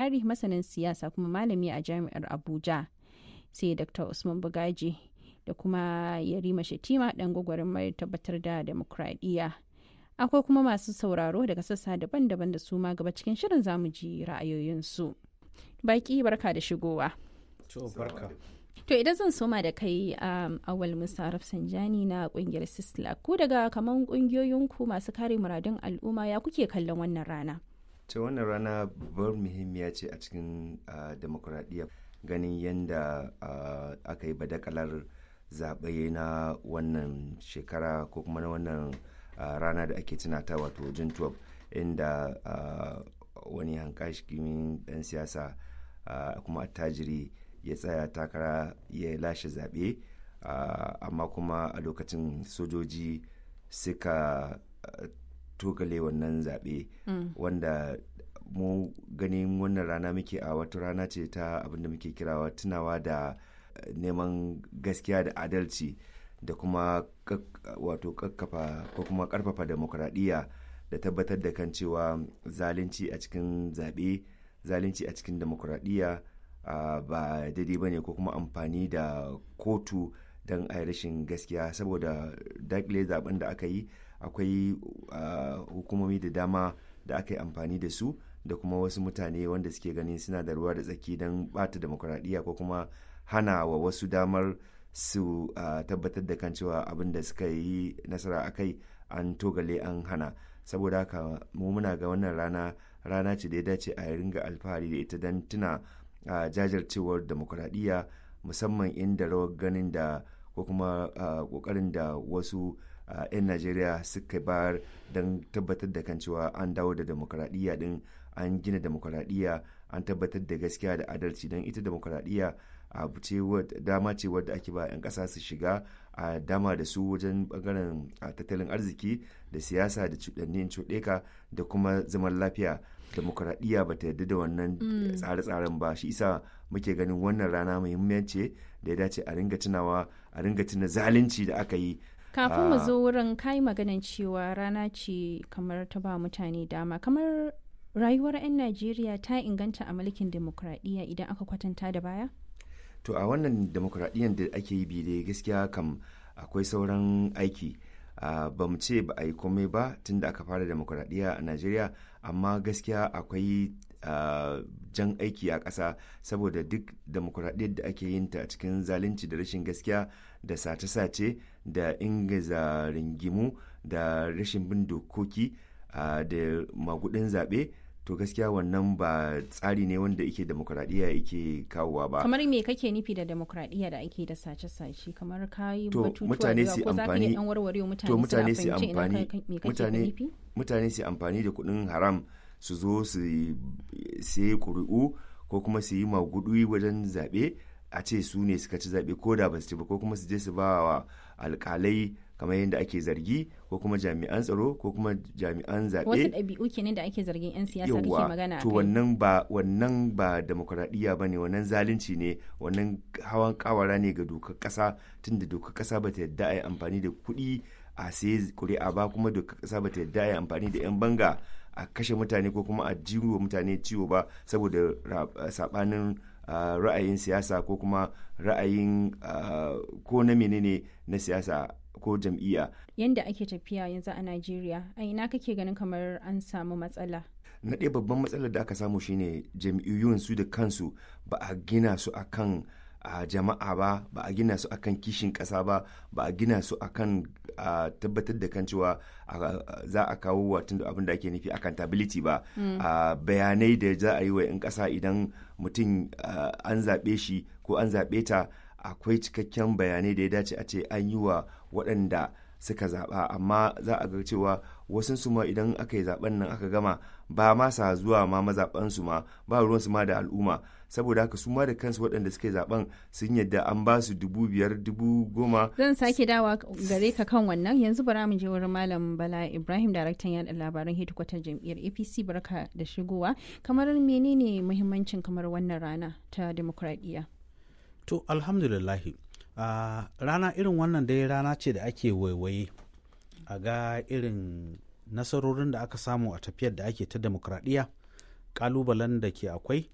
Buhari masanin siyasa kuma malami a jami'ar Abuja. Sai Dr. Usman Bugaji da kuma Yarima Shatima ɗan gwagwarmar tabbatar da demokradiyya. Akwai kuma masu sauraro daga sassa daban-daban da su ma gaba cikin shirin zamu ji ra'ayoyinsu. Baki barka da shigowa. To idan zan soma da kai um, awal Musa Rafsanjani na kungiyar Sisla ku daga kaman kungiyoyinku masu kare muradun al'umma ya kuke kallon wannan rana? ta wannan rana babbar muhimmiya ce a cikin uh, demokuraɗiyya ganin yadda uh, aka yi badakalar zaɓe na wannan shekara ko kuma na wannan uh, rana da ake tunata wato jin 12 inda wani hankashikimin ɗan siyasa kuma attajiri ya tsaya takara ya lashe zaɓe amma kuma a lokacin sojoji suka togale wannan zaɓe wanda mu ganin wannan rana muke a wata rana ce ta abinda muke kirawa tunawa da neman gaskiya da adalci da kuma wato kakkafa ko kuma karfafa demokuraɗiyya da tabbatar da kan cewa zalunci a cikin zaɓe zalunci a cikin demokuraɗiyya Uh, ba daidai ba ne ko kuma amfani da kotu don a rashin gaskiya saboda dakile zaben da aka yi akwai uh, hukumomi da dama da aka yi amfani da su da kuma wasu mutane wanda suke ganin suna da ruwa da tsaki don bata demokuraɗiyya ko kuma hana wa wasu damar su uh, tabbatar da kan cewa abin da suka yi nasara a kai an togale an hana saboda haka mu muna ga wannan rana rana ce da ya dace a ringa alfahari da ita don tuna a uh, jajircewar demokuraɗiyya musamman inda rawar ganin da ko kuma ƙoƙarin uh, da wasu 'yan uh, najeriya suka bayar don tabbatar da kan cewa an dawo da demokuraɗiyya din an gina demokuraɗiyya an tabbatar da gaskiya da adalci don ita demokuraɗiyya abu ce dama ce wadda ake ba 'yan ƙasa su shiga a dama da su wajen bangaren tattalin arziki da siyasa da cuɗannin cuɗeka da kuma zaman lafiya demokuraɗiyya ba ta yarda da wannan tsare-tsaren ba shi isa muke ganin wannan rana muhimmanci da ya dace a ringa tunawa a ringa tuna zalunci da aka yi kafin mu zo wurin kai maganan cewa rana ce kamar ta ba mutane dama kamar rayuwar 'yan najeriya ta inganta a mulkin demokuraɗiyya idan aka kwatanta da baya to a wannan demokuraɗiyyar da ake yi bi dai gaskiya kam akwai sauran aiki Uh, ba mu ce ba a yi komai ba tun da aka fara demokuraɗiyya a najeriya amma gaskiya akwai uh, jan aiki a ƙasa saboda duk demokuraɗiyyar da ake yin ta a cikin zalunci da rashin gaskiya da sace-sace da ingiza ringimu da rashin bin dokoki uh, da magudin zaɓe to gaskiya wannan ba tsari ne wanda yake demokuraɗiyya yake kawowa ba kamar me kake nufi da demokuraɗiyya da ake da sace-sace kamar kayi to mutane su amfani to mutane su amfani mutane mutane su amfani da kuɗin haram su zo su sai ƙuri'u ko kuma su yi magudu wajen zaɓe a ce su ne suka ci zaɓe ko da ba su ci ba ko kuma su je su ba wa alƙalai kamar yadda ake zargi ko kuma jami'an tsaro ko kuma jami'an zaɓe wasu ɗabi'u kenan da ake zargin 'yan siyasa kake magana to wannan ba wannan ba demokuraɗiyya ba ne wannan zalunci ne wannan hawan kawara ne ga dokar ƙasa tunda dokar ƙasa ba ta yadda a yi amfani da kuɗi a sai kuri'a ba kuma dokar ƙasa ba ta yadda a yi amfani da 'yan banga a kashe mutane ko kuma a jiwo mutane ciwo ba saboda saɓanin ra'ayin siyasa ko kuma ra'ayin ko na menene na siyasa ko jam'iyya. Yanda ake tafiya yanzu a Najeriya, a ina kake ganin kamar an samu matsala? Na ɗaya babban matsalar da aka samu shine jam'iyyun su da kansu ba a gina su akan a jama'a ba ba a gina su akan kishin ƙasa ba ba a gina su akan a tabbatar da kan cewa za a kawo watan abin da ake nufi accountability ba bayanai da za a yi wa 'yan ƙasa idan mutum an zaɓe shi ko an zaɓe ta akwai cikakken bayanai da ya dace a ce an yi wa waɗanda suka zaɓa amma za a ga cewa wasu su ma idan aka yi zaɓen nan aka gama ba ma sa zuwa ma mazaɓansu ma ba ruwansu ma da al'umma saboda haka su ma da kansu waɗanda suka yi zaɓen sun yadda an ba su dubu biyar dubu goma. zan sake dawa gare ka kan wannan yanzu bara mu je wurin malam bala ibrahim daraktan yaɗa labaran hedikwatar jam'iyyar apc barka da shigowa kamar menene muhimmancin kamar wannan rana ta demokradiyya To alhamdulillahi uh, rana irin wannan dai rana ce da ake waiwaye a ga irin nasarorin da aka samu a tafiyar da ake ta demokradiyya kalubalen da ke akwai